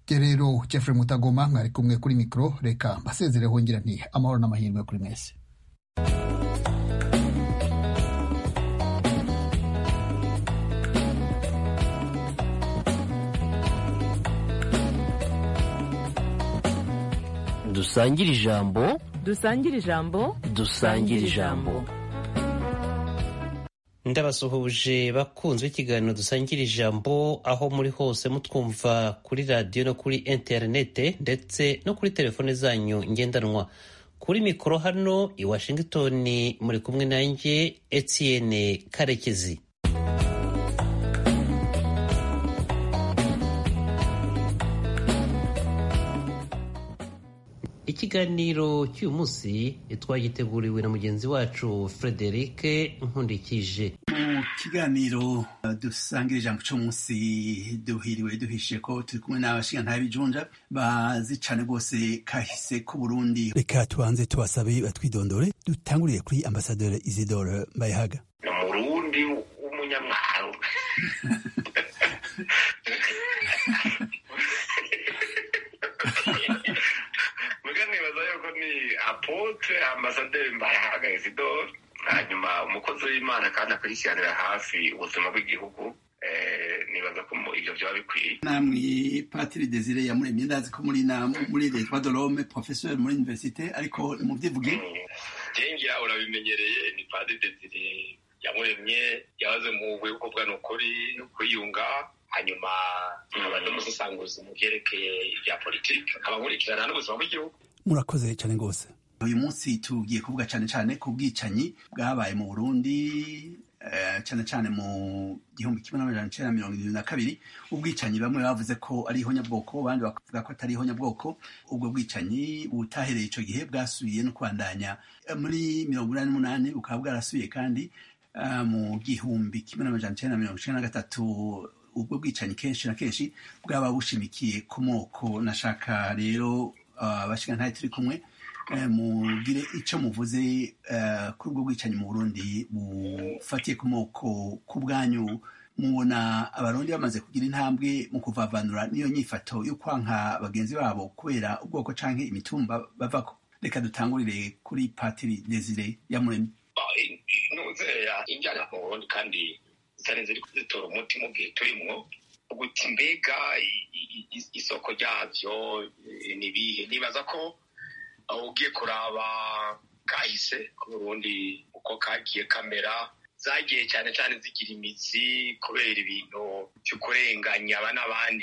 jye rero jeffrey mutagoma mwari kumwe kuri mikoro reka mbasezereho ngira nti amahoro n'amahirwe kuri mwese dusangire ijambo dusangire ijambo dusangire ijambo ndabasuhuje bakunzwe ikiganiro dusangira ijambo aho muri hose mutwumva kuri radiyo no kuri interinete ndetse no kuri telefone zanyu ngendanwa kuri mikoro hano i washington muri kumwe nanjye etienne karekezi ikiganiro cy'uyu munsi twagiteguriwe na mugenzi wacu frederic nkundikije mu kiganiro dusangira ijambo cy'umunsi duhiriwe duhishiye ko turi kumwe n'abashingantahe b'ijunja bazi cyane rwose kahise k'uburundi reka tubanze tubasabe batwidondore dutanguriye kuri ambasaderi isidore mbayehaga ni umurundi w'umunyamwaro muga nibaza yuko ni apotre ambasaderi mbayehaga isidore hanyuma umukozi w'imana kandi akurikiranira hafi ubuzima bw'igihugu nibaza ko ibyo byaba bikwiye namwe patiri desire yamuremye ndazi ko muri na muri leta de rome professeur muri universite ariko mubyivuge jengira urabimenyereye ni padiri desire yamuremye yahoze mu bwego bwa nukuri no kwiyunga hanyuma nkaba ndamusesanguzi mu byerekeye ibya politiki nkaba nkurikirana n'ubuzima bw'igihugu murakoze cyane rwose uyu munsi tugiye kuvuga cyane cyane ku bwicanyi bwabaye mu burundi cyane cyane mu gihumbi kimwe n'amajana icyenda mirongo irindwi na kabiri ubwicanyi bamwe bavuze ko ari ihonyabwoko abandi bakavuga ko atari ihonyabwoko ubwo bwicanyi butahereye icyo gihe bwasubiye no kwandanya muri mirongo inani n'umunani bukaba bwarasubiye kandi mu gihumbi kimwe n'amajana icyenda mirongo icyenda na gatatu ubwo bwicanyi kenshi na kenshi bwaba bushimikiye ku moko nashaka rero abashingantahe turi kumwe mugire icyo muvuze kuri ubwo bwicanyi mu burundi bufatiye ku moko ku bwanyu mubona abarundi bamaze kugira intambwe mu kuvavanura n'iyo nyifato yo kwanka bagenzi babo kubera ubwoko canke imitumba bavako reka dutangurire kuri patiri desire yamuremye nuzeya injyana mu burundi kandi zitari ziri kuzitora umuti mu gihe turimwo guti mbega isoko ryavyo nibihe nibaza ko ugiye kuraba kahise k'uburundi uko kagiye kamera zagiye cyane cyane zigira imizi kubera ibintu byo kurenganya aba n'abandi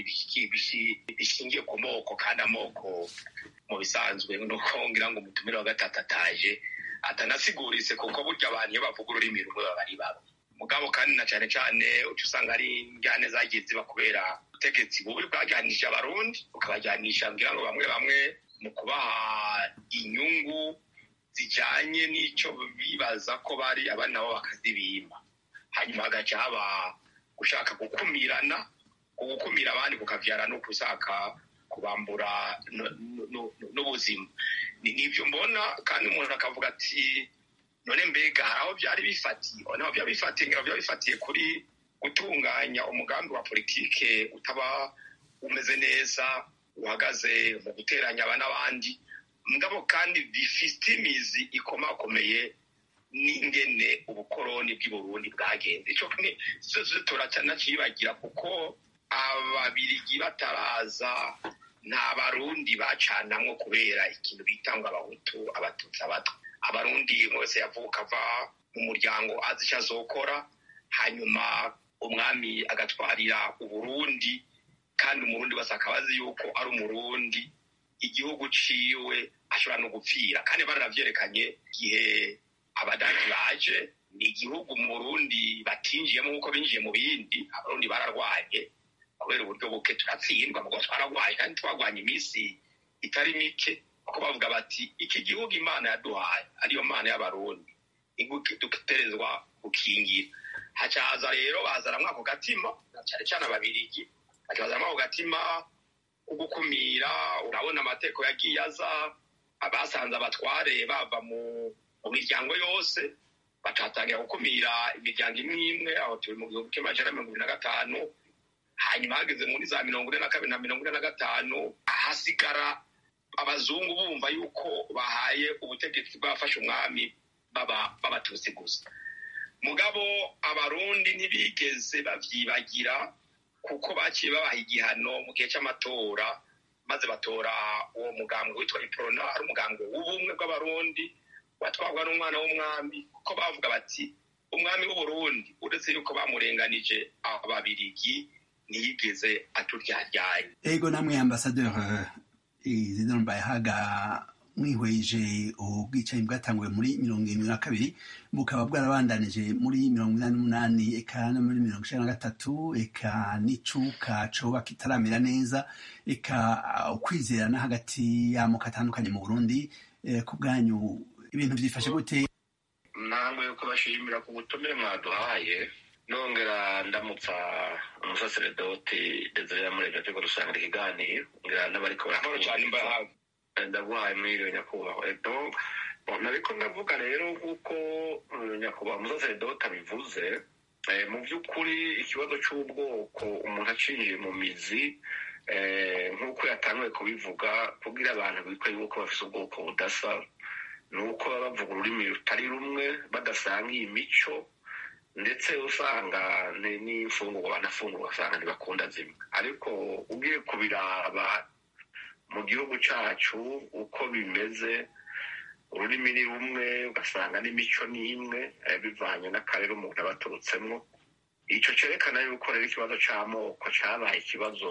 bishingiye ku moko kandi amoko mu bisanzwe nuko ngira ngo umutumire wa gatatu ataje atanasiguritse kuko burya abantu iyo bavuga ururimi rumwe baba ari babo mugabo kandi na cyane cyane uca usanga ari injyane zagiye ziba kubera ubutegetsi bubi bwajyanishije abarundi bukabajyanisha ngira ngo bamwe bamwe mu kubaha inyungu zijyanye n'icyo bibaza ko bari abandi nabo bakazibimba hanyuma hagaca haba gushaka gukumirana gukumira abandi kukabyara no gushaka kubambura n'ubuzima nibyo mbona kandi umuntu akavuga ati none mbega hari aho byari bifatiye naho byaba bifatiye byaba bifatiye kuri gutunganya umugambi wa politike utaba umeze neza uhagaze mu guteranya aba n'abandi mugabo kandi bifite imizi ikomakomeye n'ingene ubukoroni bw'i Burundi bwagenze icyo turacanakibagira kuko ababirigi bataraza nta barundi bacanamwo kubera ikintu bita ngo abahutu abatutsi abatwa abarundi wese yavuka ava mu muryango azi icyo azokora hanyuma umwami agatwarira uburundi kandi umurundi wese akaba azi yuko ari umurundi igihugu ciwe ashobora no gupfira kandi baravyerekanye igihe abadagi baje ni igihugu mu burundi batinjiyemo nk'uko binjiye mu bindi abarundi bararwanye kubera uburyo buke turatsindwa mugo twararwanye kandi twarwanye iminsi itari mike kuko bavuga bati iki gihugu imana yaduhaye ariyo mana y'abarundi dutegerezwa gukingira hacaza rero bazaramwo ako gatima cyane cyane ababirigi bakibazamo ako gatima ko gukumira urabona amateko yagiye aza abasanze abatware bava mu miryango yose batatangira gukumira imiryango imwe imwe aho turi mu gihumbi kimwe amajana mirongo ibiri na gatanu hanyuma hageze muri za mirongo ine na kabiri na mirongo ine na gatanu ahasigara abazungu bumva yuko bahaye ubutegetsi bwafashe umwami b'abatutsi gusa mugabo abarundi ntibigeze babyibagira kuko baciye babaha igihano mu gihe cy'amatora maze batora uwo mugambwe witwa iporona ari umugambwe w'ubumwe bw'abarundi watwarwa n'umwana w'umwami kuko bavuga bati umwami w'uburundi uretse yuko bamurenganije ababirigi ntiyigeze aturyaryaye ego namwe ambasaderi izidoro mbayahaga mwihweje ubwicanyi bwatanguwe muri mirongo irindwi na kabiri bukaba bwarabandanije muri mirongo inani n'umunani eka no muri mirongo icenda na gatatu eka n'icuka coba kitaramera neza eka ukwizerana hagati y'amoko atandukanye mu burundi ku bwanyu ibintu byifashe gute ntabwo yuko bashimira ku butumire mwaduhaye nongera ndamutsa umusaseredoti desire yamuremye turiko dusangira ikiganiro ngira n'abariko barakurikira ndaguhaye mwiriwe nyakubahwa edo nariko ndavuga rero nk'uko nyakubahwa umusaseredoti abivuze mu by'ukuri ikibazo cy'ubwoko umuntu acinjiye mu mizi nk'uko yatanguye kubivuga kugira abantu bitwa yuko bafite ubwoko budasa ni uko baba bavuga ururimi rutari rumwe badasangiye imico ndetse usanga n'imfungurwa banafungurwa usanga ntibakunda zimwe ariko ugiye kubiraba mu gihugu cyacu uko bimeze ururimi ni rumwe ugasanga n'imico ni imwe bivanye n'akarere umuntu aba aturutsemo icyo cyerekana yuko rero ikibazo cy'amoko cyabaye ikibazo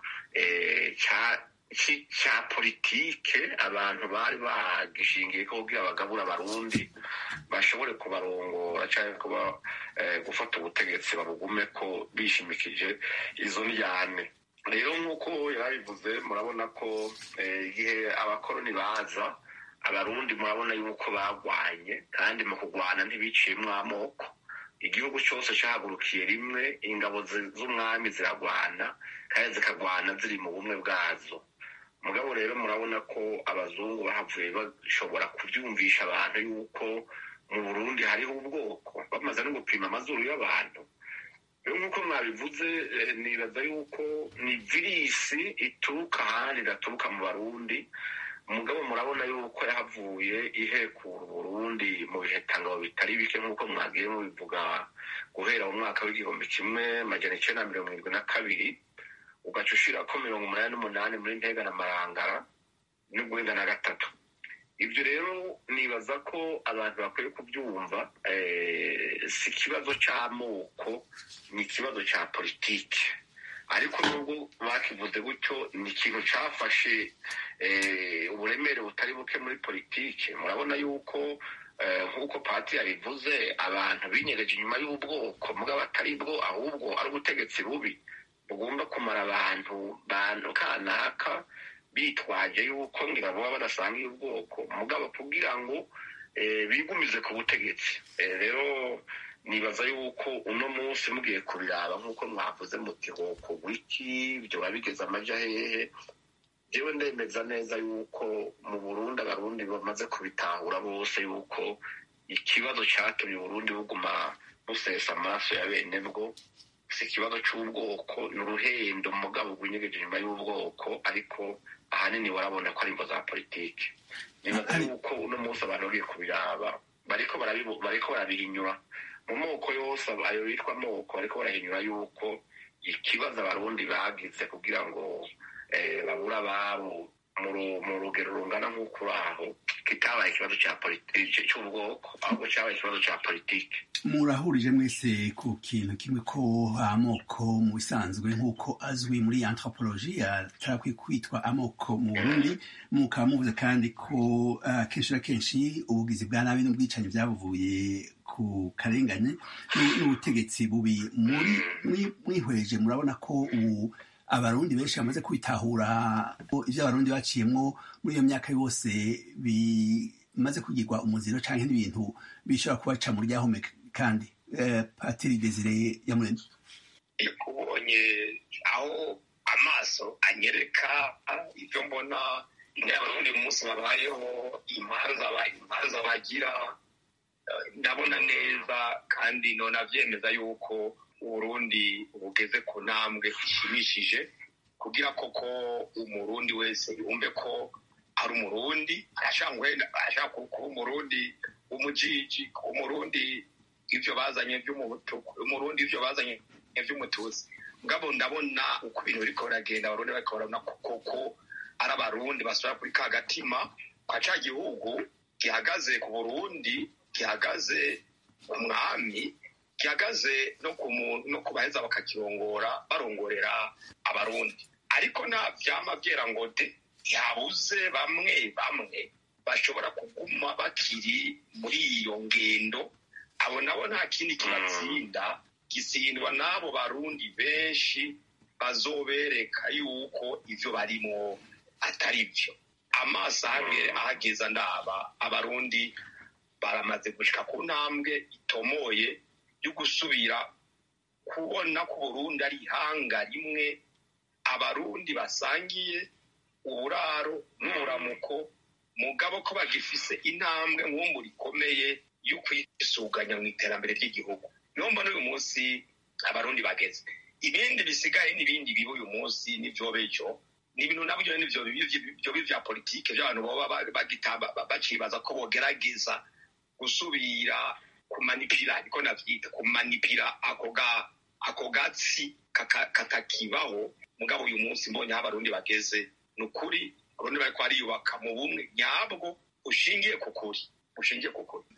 cya politike abantu bari bagishingiye ko kugira bagabura abarundi bashobore kubarongora cyangwa gufata ubutegetsi babugume ko bishimikije izo njyane rero nk'uko yabivuze murabona ko igihe abakoroni baza abarundi murabona yuko bagwanye kandi mu kurwana ntibiciyemo amoko igihugu cyose cyahagurukiye rimwe ingabo z'umwami ziragwana kandi zikagwana ziri mu bumwe bwazo mugabo rero murabona ko abazungu bahavuye bashobora kubyumvisha abantu yuko mu burundi hariho ubwoko bamaze no gupima amazuru y'abantu rero nk'uko mwabivuze nibaza yuko ni virisi ituruka ahandi idaturuka mu barundi mugabo murabona yuko yahavuye ihekura uburundi mu bihe tangabo bitari bike nk'uko mwagiye mubivuga guhera mu mwaka w'igihumbi kimwe majana icyenda na mirongo irindwi na kabiri ugaca ushirako mirongo umunani n'umunani muri ntega na marangara n'urwenda na gatatu ibyo rero nibaza ko abantu bakwiye kubyumva si ikibazo cy'amoko ni ikibazo cya politiki ariko nubwo bakivuze gutyo ni ikintu cyafashe uburemere butari buke muri politiki murabona yuko nk'uko pati yabivuze abantu binyereje inyuma y'ubwoko mugabo atari bwo ahubwo ari ubutegetsi bubi bugomba kumara abantu bantu kanaka bitwaje yuko ngira baba badasangiye ubwoko mugabo kugira ngo bigumize ku butegetsi rero nibaza yuko uno munsi mugiye kubiraba nk'uko mwavuze muti hoko wiki byo bigeze amaja hehe jewe ndemeza neza yuko mu burundi abarundi bamaze kubitahura bose yuko ikibazo cyatumye uburundi buguma busesa amaraso ya bene bwo si ikibazo cy'ubwoko ni uruhendo mugabo rwinyegeje inyuma y'ubwoko ariko ahanini warabona ko ari imvo za politiki nibaza yuko uno munsi abantu bagiye kubiraba bariko barabihinyura mu moko yose ayo bitwa amoko bariko barahinyura yuko ikibazo abarundi bagize kugira ngo babura ababo mu rugero rungana nk'uko aho kitabaye ikibazo cya politiki cy'ubwoko ahubwo cyabaye ikibazo cya politiki murahurije mwese ku kintu kimwe ko amoko mu bisanzwe nk'uko azwi muri anthropologie atarakwiye kwitwa amoko mu burundi mukaba muvuze kandi ko kenshi na kenshi ubugizi bwa nabi n'ubwicanyi byabuvuye ku karengane n'ubutegetsi bubi muri mwihweje murabona ko ubu abarundi benshi bamaze kwitahura ibyo abarundi baciyemo muri iyo myaka yose bimaze kugirwa umuziro cyangwa n'ibintu bishobora kubaca mu ryahome kandi patiri desire yamuremye ubonye aho amaso anyereka ibyo mbona abarundi mu munsi babayeho imanza bagira ndabona neza kandi none abyemeza yuko uburundi bugeze ku ntambwe ishimishije kugira koko umurundi wese yumve ko ari umurundi arashaka kuba umurundi w'umujiji kuba umurundi ibyo bazanye by'umuhutu umurundi ibyo bazanye by'umututsi ngabo ndabona uko ibintu biriko biragenda abarundi bariko barabona koko ari abarundi basubira kuri ka gatima kwa ca gihugu gihagaze ku burundi gihagaze ku mwami gihagaze no ku no ku baheza bakakirongora barongorera abarundi ariko nta vyama vyera ngo de yabuze bamwe bamwe bashobora kuguma bakiri muri iyo ngendo abo nabo nta kindi kibatsinda gisindwa n'abo barundi benshi bazobereka yuko ivyo barimo atari vyo amaso ahageza ndaba abarundi baramaze gushika ku ntambwe itomoye yo gusubira kubona ko Burundi ari ihanga rimwe abarundi basangiye uburaro n'umuramuko mugabo ko bagifise intambwe nk'umbu rikomeye yo kwisuganya mu iterambere ry'igihugu niyo mbona uyu munsi abarundi bageze ibindi bisigaye n'ibindi biba uyu munsi n'ivyo bejo ni ibintu nabyo n'ivyo bibi vya politike vy'abantu baba bacibaza ko bogerageza gusubira kumanipira ariko navyita kumanipira ako ga ako gatsi katakibaho mugabo uyu munsi mbonye aho abarundi bageze ni ukuri abarundi bariko bariyubaka mu bumwe nyabwo ushingiye ku kuri ushingiye ku kuri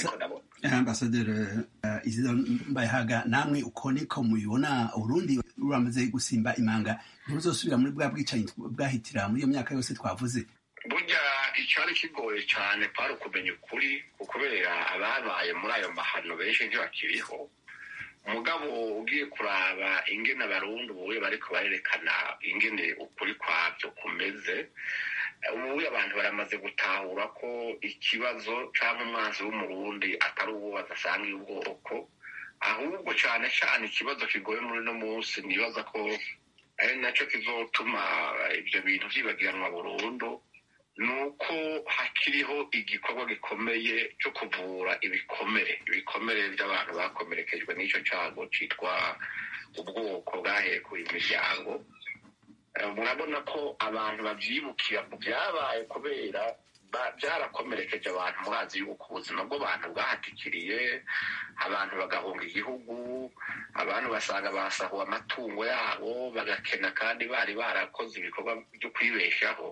ambasaderi isidore mbayahaga namwe uko niko mubibona urundi ruramaze gusimba imanga ntiruzosubira muri bwa bwicanyi bwahitira muri iyo myaka yose twavuze burya icyari kigoye cyane kwari ukumenya ukuri kubera ababaye muri ayo mahano benshi ntibakiriho umugabo ugiye kuraba ingene abarundi ubuye bariko barerekana ingene ukuri kwabyo kumeze ubuye abantu baramaze gutahura ko ikibazo cyangwa umwanzi w'umurundi atari uwo badasangiye ubwoko ahubwo cyane cyane ikibazo kigoye muri uno munsi nibaza ko ari nacyo kizotuma ibyo bintu vyibagiranwa burundu ni uko hakiriho igikorwa gikomeye cyo kuvura ibikomere ibikomere by'abantu bakomerekejwe n'icyo cyago cyitwa ubwoko bwahekuye imiryango murabona ko abantu babyibukira ku byabaye kubera byarakomerekeje abantu murazi yuko ubuzima bw'abantu bwahatikiriye abantu bagahunga igihugu abantu basanga basahuwe amatungo yabo bagakena kandi bari barakoze ibikorwa byo kwibeshaho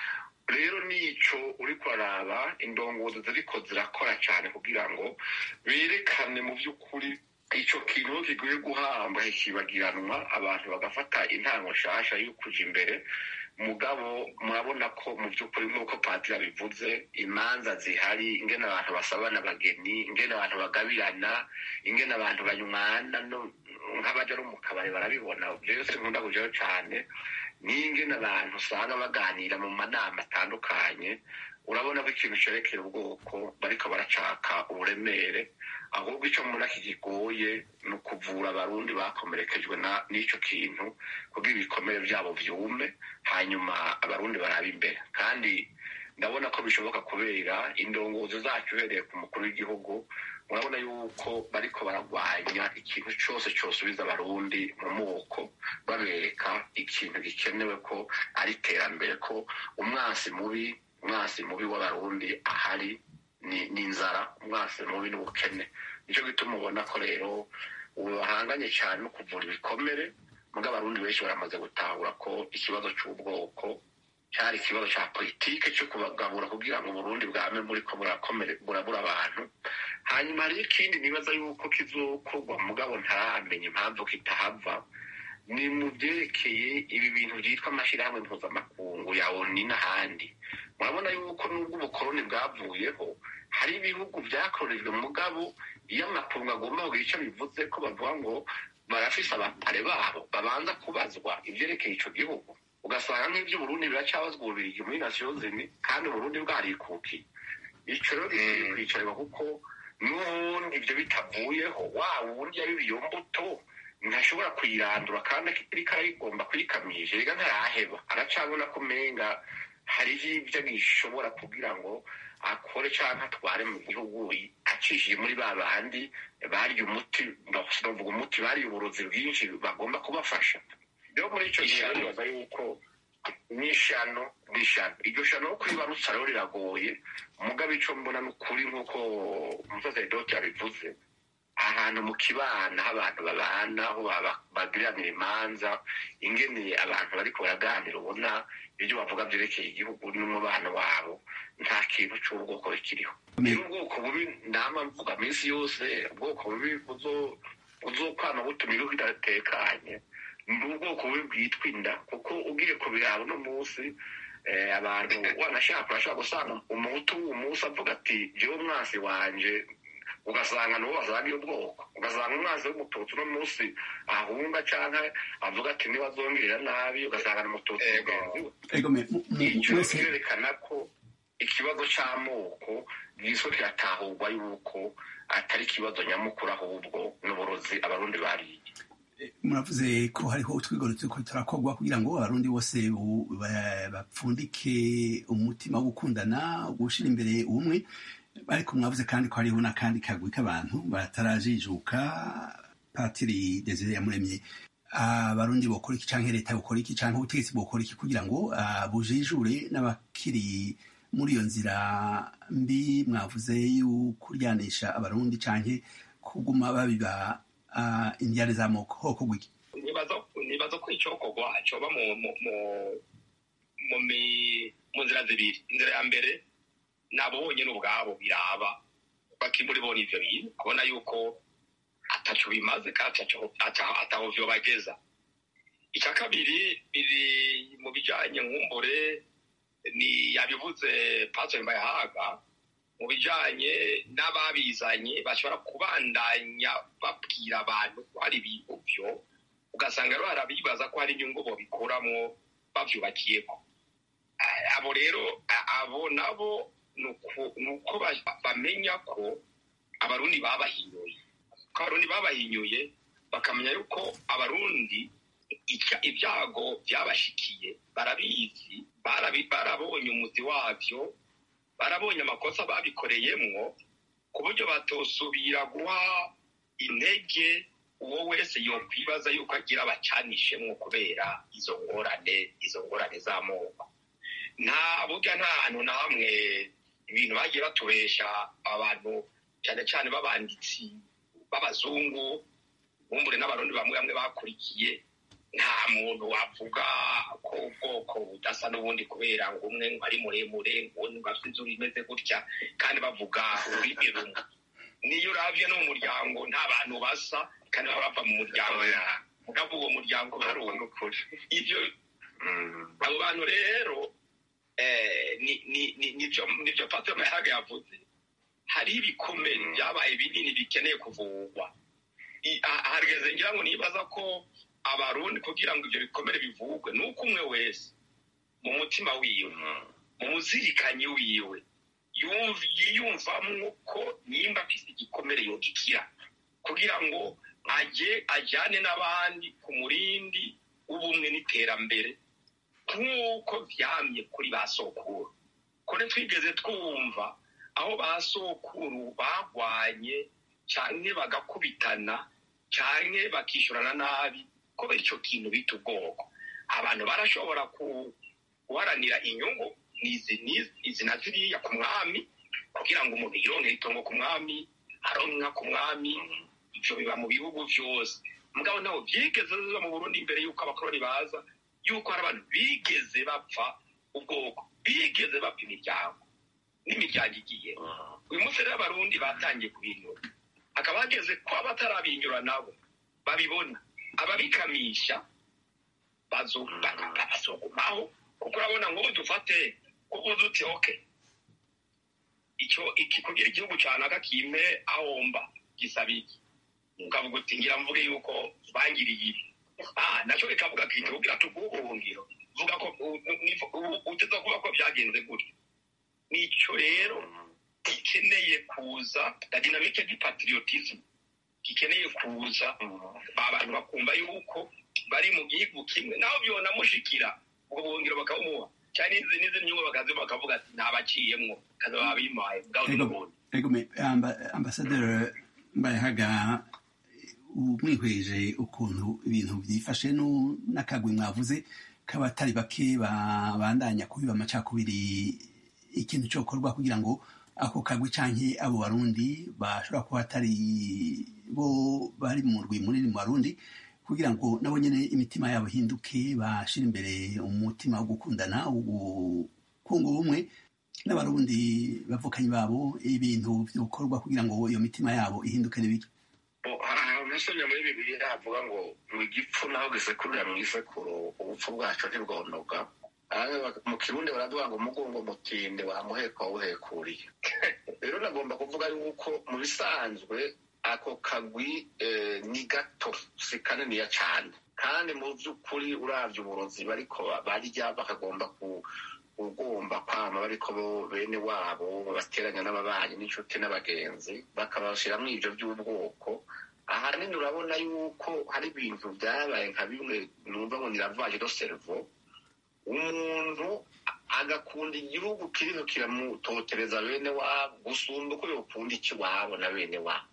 rero nico uri kuraraba indongozi ziriko zirakora cyane kugira ngo berekane mu by'ukuri ico kintu kigoye guhamba kibagiranwa abantu bagafata intango nshasha yo kuja imbere mugabo murabona ko mu by'ukuri nk'uko patiri abivuze imanza zihari ingene abantu basabana abageni ingene abantu bagabirana ingene abantu banywana nk'abaja no mu kabari barabibona byose nkunda kujayo cane n'ingene abantu usanga baganira mu manama atandukanye urabona ko ikintu cerekera ubwoko bariko baracaka uburemere ahubwo ico mbona kikigoye ni ukuvura abarundi bakomerekejwe n'ico kintu kugira ibikomere vyabo vyume hanyuma abarundi barabe imbere kandi ndabona ko bishoboka kubera indongozi zacu uhereye ku mukuru w'igihugu murabona yuko bariko baragwanya ikintu cose cosubiza abarundi mu moko babereka ikintu gikenewe ko ari iterambere ko umwansi mubi umwansi mubi w'abarundi ahari ni inzara umwansi mubi n'ubukene nicyo gituma ubona ko rero ubu bahanganye cyane no kuvura ibikomere muga abarundi benshi baramaze gutahura ko ikibazo c'ubwoko cyari ikibazo cya politike cyo kubagabura kugira ngo uburundi bwame muri ko burabura abantu hanyuma hariho ikindi nibaza yuko kizokorwa mugabo ntaramenya impamvu kitahava ni mu byerekeye ibi bintu byitwa amashyirahamwe mpuzamakungu ya oni n'ahandi murabona yuko nubwo ubukoroni bwavuyeho hari ibihugu byakorejwe mugabo iyo amakungu agomba kugira icyo bivuze ko bavuga ngo barafise abapare babo babanza kubazwa ibyerekeye ico gihugu ugasanga nk'ibyo uburundi biracabazwa ububirigi muri nasiyozini kandi uburundi bwarikukiye ico rero gikwiye kwicarirwa kuko n'ubundi ibyo bitavuyeho wa wundi yabiba iyo mbuto ntashobora kuyirandura kandi ariko arayigomba kuyikamisha rega ntaraheba aracabona ko umenga hariho ibyo gishobora kugira ngo akore cyangwa atware mu gihugu acishije muri ba bandi bariye umuti bavuga umuti bariye uburozi bwinshi bagomba kubafasha rero muri icyo gihe nibaza yuko n'ishano n'ishano iryo shano no kuribarutsa rero riragoye mugabo icyo mbona ni ukuri nk'uko umusaseridoti yabivuze ahantu mu kibana aho abantu babana aho bagiranira imanza ingene abantu bariko baraganira ubona ibyo bavuga byerekeye igihugu n'umubano wabo nta kintu cy'ubwoko bikiriho rero ubwoko bubi nama mvuga minsi yose ubwoko bubi buzokwama butuma igihugu kidatekanye ni ubwoko bubi bwitwa inda kuko ugiye kubiraba uno munsi abantu wanashaka urashobora gusanga umuhutu w'uwo munsi avuga ati jewe umwansi wanje ugasanga nuwo bazagiye ubwoko ugasanga umwanzi w'umututsi uno munsi ahunga canke avuga ati ntibazongerera nabi ugasanga ni umututsi mugenzi we icyo kirerekana ko ikibazo c'amoko giswe kiratahurwa yuko atari ikibazo nyamukuru ahubwo n'uburozi abarundi bariye muravuze ko hariho utwigoro turiko turakorwa kugira ngo abarundi bose bapfundike umutima wo gukundana gushira imbere ubumwe ariko mwavuze kandi ko hariho n'akandi kagwi k'abantu batarajijuka patiri desire yamuremye abarundi bokora iki canke leta bokora iki canke ubutegetsi bokora iki kugira ngo bujijure n'abakiri muri iyo nzira mbi mwavuze y'ukuryanisha abarundi canke kuguma babiba indiyane z'amoko hoko gwiki nibaza ko icokorwa coba mu nzira zibiri inzira ya mbere nabo bonyine ubwabo biraba bakimuri bona ivyo bintu kubona yuko ataco bimaze kandi ataho vyo bageza icya kabiri biri mu bijanye nkumbure ni yabivuze pastor mbayahaga mu bijanye n'ababizanye bashobora kubandanya babwira abantu ko hari ibintu vyo ugasanga rero harabibaza ko hari inyungu bobikuramwo bavyubakiyeko abo rero abo nabo ni uko bamenya ko abarundi babahinyuye ko abarundi babahinyuye bakamenya yuko abarundi ibyago byabashikiye barabizi barabonye umuzi wabyo barabonye amakosa babikoreyemwo ku buryo batosubira guha intege uwo wese yokwibaza yuko agira abacanishemwo kubera izo ngorane izo ngorane z'amoko nta burya nta hantu na hamwe ibintu bagiye batubesha abantu cyane cyane b'abanditsi b'abazungu bumbure n'abarundi bamwe bamwe bakurikiye nta muntu wavuga ko ubwoko budasa n'ubundi kubera ngo umwe ngo ari muremure ngo undi ngo afite inzu imeze gutya kandi bavuga ururimi rumwe niyo uravye no mu muryango nta bantu basa kandi baba bava mu muryango ukavuga uwo muryango harunga ukuri ivyo abo bantu rero nibyo patro mayaga yavuze hariho ibikomere byabaye binini bikeneye kuvurwa harigeze ngira ngo nibaza ko abarundi kugira ngo ibyo bikomere bivugwe ni uko umwe wese mu mutima wiwe mu muzirikanyi wiwe yiyumvamwo ko nimba afise igikomere yogikira kugira ngo ajye ajyane n'abandi ku murindi w'ubumwe n'iterambere nk'uko vyamye kuri ba sokuru kone twigeze twumva aho ba sokuru bagwanye canke bagakubitana canke bakishurana nabi kubera ico kintu bita ubwoko abantu barashobora guharanira inyungu izi na ziriya ku mwami kugira ngo umuntu yironkere itongo ku mwami aronka ku mwami ivyo biba mu bihugu vyose mugabo ntaho vyigeze biba mu burundi imbere y'uko abakoroni baza yuko hari abantu bigeze bapfa ubwoko bigeze bapfa imiryango n'imiryango igiye uyu munsi rero abarundi batangiye kubinyura hakaba hageze ko abatarabinyura nabo babibona ababikamisha bazogumaho kuko urabona ngo dufate kuko uzi uti oke icyo iki kugira igihugu cyanaka kime ahomba gisaba iki ukavuga uti ngira mvuge yuko bangiriye ibi nacyo bikavuga ko igihugu iratuguha ubuhungiro vuga ko uteza kuvuga ko byagenze gutya nicyo rero gikeneye kuza na dinamike y'ipatriotisme gikeneye kuza abantu bakumva yuko bari mu gihugu kimwe naho byonamushikira ubwo buhungiro bakabumuha cyane n'izi n'izi nyungu bakazi bakavuga ati ntabaciyemwo kaza babimaye bwawe n'ubundi ego me amba, ambasaderi mbayahaga umwihweje ukuntu ibintu byifashe nu- n'akagwi mwavuze k'abatari bake babandanya kubiba amacakubiri ikintu cyokorwa kugira ngo ako kagwi canke abo barundi bashobora kuba atari bo bari mu rwi munini mu barundi kugira ngo nabo nyene imitima yabo ihinduke bashira imbere umutima wo gukundana wo kunga ubumwe n'abarundi bavukanyi babo ibintu vyokorwa kugira ngo iyo mitima yabo ihinduke n'ibiki umusomyi muri bibiliya havuga ngo mu igipfu naho gisekurira mu isekuru ubupfu bwacu ntibwonoga Aha mu kirundi baravuga ngo umugongo mutinde wamuheka wawuhekuriye rero nagomba kuvuga yuko mu bisanzwe ako kagwi eh, ni gato si kaniniya cyane kandi mu by'ukuri uravye uburozi bariko barya bakagomba ku ugomba kwama bariko bo bene wabo bateranya n'ababanyi n'inshuti n'abagenzi bakabashiramwo ivyo by'ubwoko ahanini urabona yuko hari ibintu byabaye nka bimwe numva ngo ni lavage do cerveau umuntu agakunda igihugu kiriho kiramutotereza bene wabo gusumba uko yokunda ikiwabo na bene wabo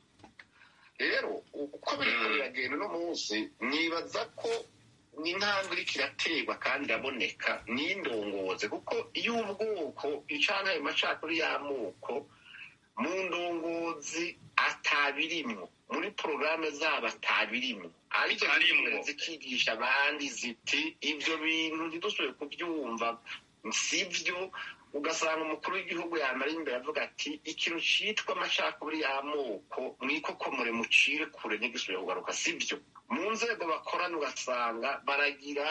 rero uko biriko biragenda uno munsi nibaza ko n'intambwe iriko iraterwa kandi iraboneka n'indongozi kuko iyo ubwoko icana ayo macakuri y'amoko mu ndongozi atabirimwo muri porogaramu zabo atabirimwo ariko zimwe zikigisha abandi ziti ibyo bintu ntidusubire kubyumva sibyo ugasanga umukuru w'igihugu yamara imbere avuga ati ikintu cyitwa amacakubiri y'amoko mwikokomore mucire kure ntigisubire kugaruka sibyo mu nzego bakorana ugasanga baragira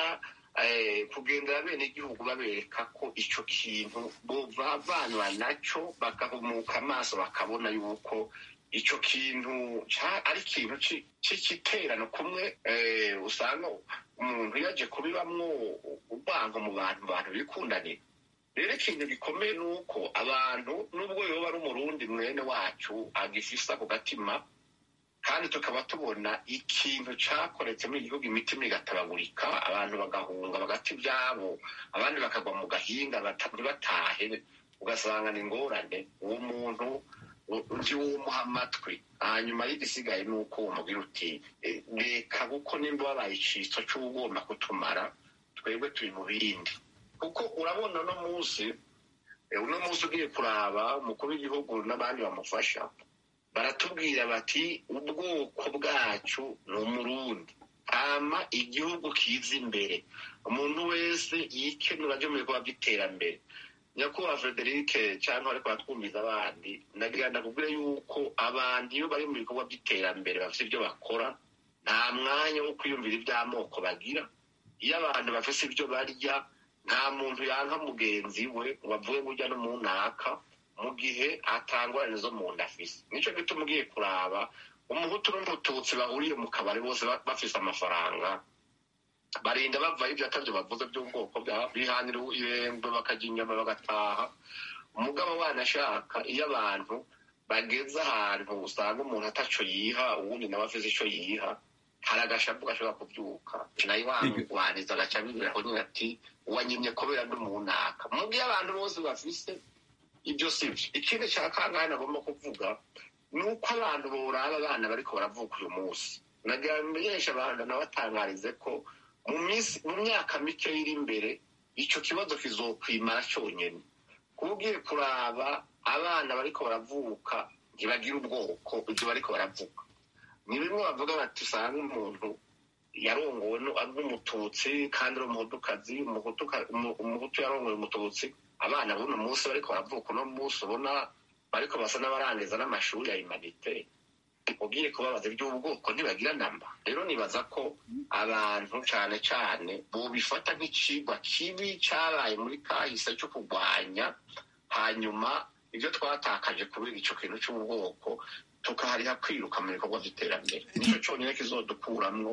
eh, kugendera bene igihugu babereka ko ico kintu bovavanwa naco bagahumuka amaso bakabona yuko ico kintu ca- ari ikintu ci- c'igiterano kumwe eh, usanga umuntu yaje kubibamwo urwango mu bantu mu bantu bikundanira rero ikintu gikomeye ni uko abantu nubwo yoba ari umurundi mwene wacu agifise ako gatima kandi tukaba tubona ikintu cakoretse muri igihugu imitima igatabagurika abantu bagahunga bagata ivyabo abandi bakagwa mu gahinga bata- ntibatahe ugasanga ni ingorane uwo muntu u- uzi wumuha amatwi hanyuma y'igisigaye ni uko umubwira uti "Eh, reka kuko nimba wabaye iciso c'ugomba kutumara twebwe turi mu bindi kuko urabona uno munsi eh, uno munsi ugiye kuraba umukuru w'igihugu n'abandi bamufasha baratubwira bati ubwoko bwacu ni umurundi hama igihugu kiza imbere umuntu wese yikenura aje mu bikorwa by'iterambere nyakubahwa frederic cyangwa ariko batwumviza abandi nagira ndakubwire yuko abantu iyo bari mu bikorwa by'iterambere bafite ibyo bakora nta mwanya wo kwiyumvira iby'amoko bagira iyo abantu bafite ibyo barya nta muntu yanka mugenzi we ngo avuge ngo ujya no mu ntaka mu gihe atangorane zo mu nda afise nicyo gituma ugiye kuraba umuhutu n'umututsi bahuriye mu kabari bose ba- bafise amafaranga barinda bavayo ibyo atavyo bavuze by'ubwoko bwabo bihanira irembo bakarya inyama bagataha umugabo wanashaka iyo abantu bageze ahantu usanga umuntu ataco yiha uwundi nawe afise ico yiha hari agashavu gashobora kuvyuka nayo waniza agaca bibiraho nyine ati wanyimye kubera ndi mu ntaka mu gihe abantu bose bafise ibyo si byo ikindi cya kangahe nagomba kuvuga ni uko abantu boraba abana bariko baravuka uyu munsi nagira bimenyesha abantu nabatangarize ko mu minsi mu myaka mike iri imbere ico kibazo kizokwimara cyonyine kuba ugiye kuraba abana bariko baravuka ntibagira ubwoko ibyo bariko baravuga ni bimwe bavuga bati usanga umuntu yarongowe nu- ari n'umututsi kandi ari umuhutukazi umuhutuka- umu- umuhutu yarongoye umututsi abana b'uno munsi bariko baravuka uno munsi ubona bariko basa n'abarangiza n'amashuri ya humanite ugiye kubabaza iby'ubwoko ntibagira namba rero nibaza ko abantu cane cane bobifata nk'icigwa kibi cabaye muri kahise co kurwanya hanyuma ibyo twatakaje kubera ico kintu c'ubwoko tukahariha kwiruka mu bikorwa vy'iterambere nico conyine kizodukuramwo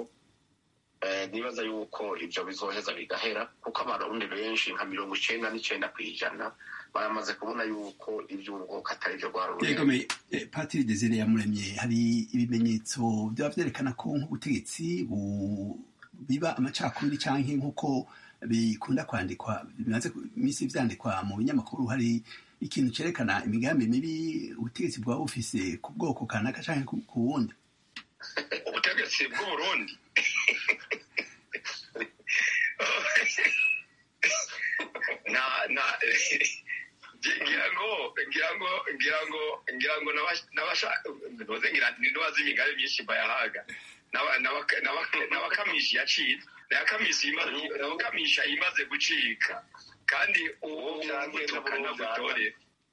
Eh, nibaza yuko ivyo bizoheza bigahera kuko abarundi benshi nka mirongo icenda n'icenda kw'ijana baramaze kubona yuko ivy'ubwoko atari vyo rwarurema yegome eh, patiri desire yamuremye hari ibimenyetso byaba vyerekana ko nk'ubutegetsi bu- biba amacakubiri canke nk'uko bikunda kwandikwa bimaze iminsi vyandikwa mu binyamakuru hari ikintu cerekana imigambi mibi ubutegetsi bwaba bufise ku bwoko kanaka canke ku ku wundi ubutegetsi bw'uburundi na na ngira ngo ngira ngo ngira ngo ngira ngo nabasha- nabasha ndoze ngira ndobaza imigambi myinshi bayahaga N'aba- n'abaka- n'abaka- n'abakamishi yaciye n'abakamishi imaze n'abakamisha imaze gucika kandi ubu gutuka nagutore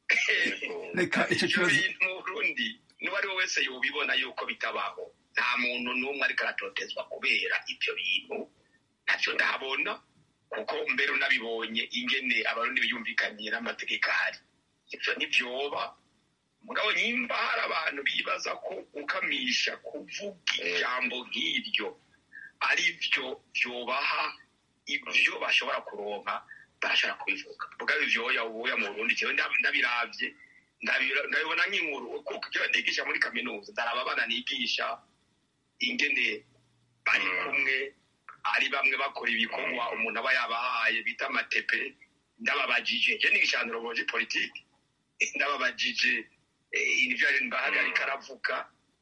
reka ico ibyo kibazo bintu mu burundi n'uwo ari we wese yobibona yuko bitabaho nta muntu n'umwe ariko aratotezwa kubera ibyo bintu ntavyo ndahabona kuko mbere unabibonye ingene abarundi biyumvikaniye n'amategeko ahari ivyo ntibyoba mugabo nyimba hari abantu bibaza ko gukamisha kuvuga ijambo nk'iryo ari byo vyobaha ibyo bashobora kuronka barashobora kubivuga mugabo ivyoya ubuya mu burundi jewe ndab- ndabiravye ndabira- ndabibona nk'inkuru kuko jewe nigisha muri kaminuza ndaraba abana nigisha ingene bari kumwe ari bamwe bakora ibikorwa umuntu aba yabahaye bita amatepe ndababajije je nigisha anthropologie politique ndababajije eh, ibyo ari mbahari ariko aravuga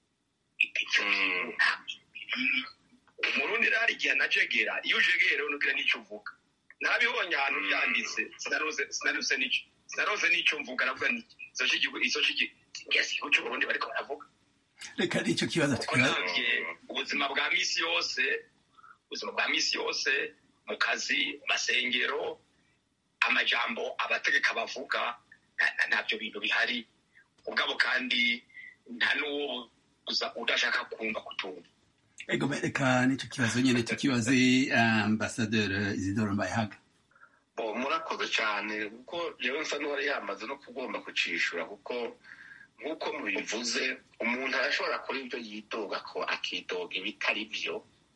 ivyo bintu nta biri umurundi rero hari igihe anajegera iyo ujegera unugira n'icyo uvuga nabibonye ahantu byanditse sinarose sinarose n'icyo sinarose n'icyo mvuga navuga nti izo cy'igihugu izo cy'igihugu ngese igihugu cy'uburundi bariko baravuga reka nicyo kibazo kuko tukibaza nabye ubuzima bwa misi yose ubuzima bwa misi yose mu kazi mu masengero amajambo abategeka bavuga nta- nta- ntabyo bintu bihari ubwabo kandi nta n'uwo uza- udashaka kumva kutumva ego reka nicyo kibazo nyene tukibaze ambasaderi isidoro mbayahaga Bo, murakoze cyane kuko yewe nsa n'uwari yamaze no kugomba kucishura kuko nk'uko mubivuze umuntu arashobora kuri ibyo yidoga ko akidoga ibitari byo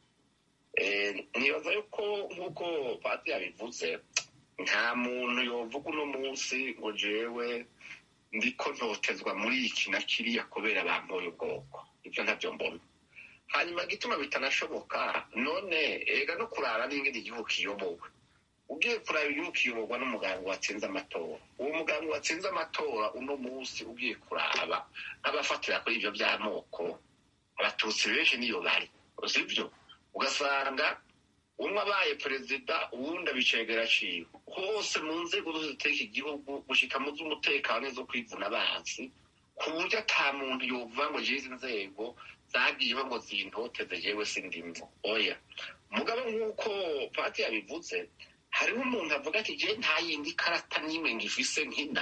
Eh, nibaza yuko nk'uko pati yabivuze nta muntu yovuga uno munsi ngo jewe ndiko ntotezwa muri iki na kiriya kubera bampoye ubwoko ibyo ntabyo mbona hanyuma gituma bitanashoboka none ega no kurara n'ingene igihugu kiyobowe ugiye kuraba igihugu kiyoborwa n'umuganga watsinze amatora uwo muganga watsinze amatora uno munsi ugiye kuraba nk'abafatira kuri ibyo by'amoko abatutsi benshi niyo bari sibyo ugasanga umwe abaye perezida uwundi abicegera aciwe hose mu nzego zose ziteka igihugu gushika mu z'umutekano n'izo kwivuna abansi ku buryo ata muntu yovuga ngo jizi nzego zagiyeho ngo zintoteze jewe sindimvo oya mugabo nk'uko pati yabivuze hariho umuntu avuga ati je nta yindi karata n'imwe ngifise nkina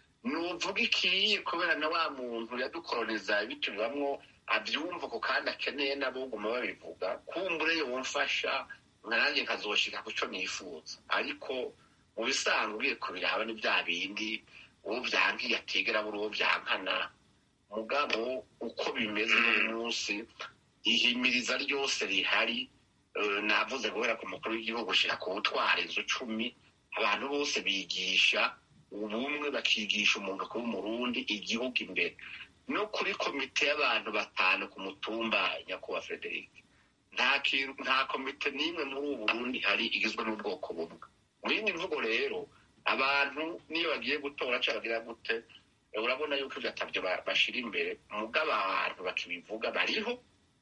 nuvuga ikiye kubera na wa muntu yadukoroniza bitubamwo abyumva ko kandi akeneye n'aboguma babivuga kumbure yomfasha nanjye nkazoshika ku cyo nifuza ariko mu bisanzwe ugiye kubiraba ni bya bindi uwo byankiye atigera buri uwo byankana mugabo uko bimeze uyu munsi ihimiriza ryose rihari eh, navuze guhera ku mukuru w'igihugu gushira ku butwara inzu cumi abantu bose bigisha ubumwe bakigisha umuntu kuba umurundi igihugu imbere no kuri komite y'abantu batanu ku mutumba nyakubahwa frederic nta kintu nta komite n'imwe muri ubu burundi hari igizwe n'ubwoko bumwe mu yindi mvugo rero abantu niyo bagiye gutora cyangwa bagira gute eh, urabona yuko ibyo atabyo ba- bashira imbere mugabo abantu bakibivuga bariho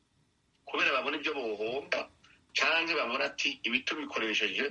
kubera babona ibyo bohomba cyangwa babona ati ibi tubikoresheje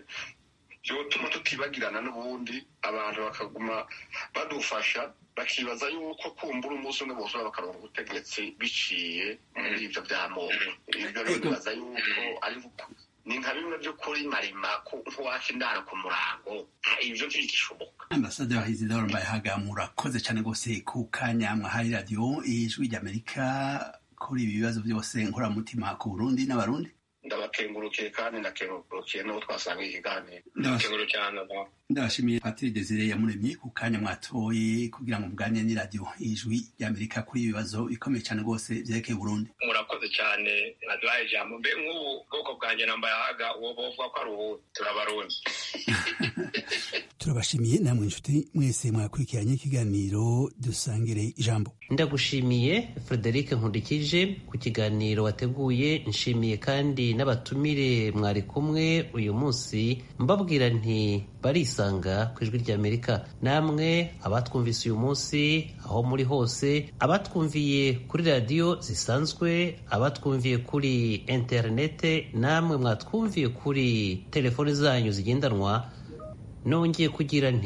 byotuma tutibagirana n'ubundi abantu bakaguma badufasha bakibaza yuko kumbura umunsi umwe bose bakaronka ubutegetsi biciye muri ibyo by'amoko ibyo rero bibaza yuko ari uku- ni nka bimwe by'ukuri marima ku- nk'uwaka indaro ku murango nta- ibyo ntibigishoboka ambasaderi isidoro mbayahaga murakoze cyane rwose ku kanya mwahaye radiyo ijwi ry'amerika kuri ibi bibazo byose nkoramutima ku burundi n'abarundi ndabakengurukiye kandi ndakengurukiye n'uwo twasanga ikiganiro Ndabas- Ikibazo cyane no. ndabashimiye patiri desire yamuremye ku kanya mwatoye kugira ngo muganire n'iradiyo ijwi ry'amerika kuri ibi bibazo bikomeye cyane rwose byerekeye burundi murakoze cyane naduhaye ijambo mbe nk'ubu bwoko bwanjye nambayaga uwo bovuga ko ari ubu turabarundi turabashimiye namwe inshuti mwese mwakurikiranye ikiganiro dusangire ijambo ndagushimiye frederic nkundikije ku kiganiro wateguye nshimiye kandi n'abatumire mwari kumwe uyu munsi mbabwira nti barisanga ku ijwi ry'amerika namwe abatwumvise uyu munsi aho muri hose abatwumviye kuri radiyo zisanzwe abatwumviye kuri interinete namwe mwatwumviye kuri telefoni zanyu zigendanwa nongeye kugira nti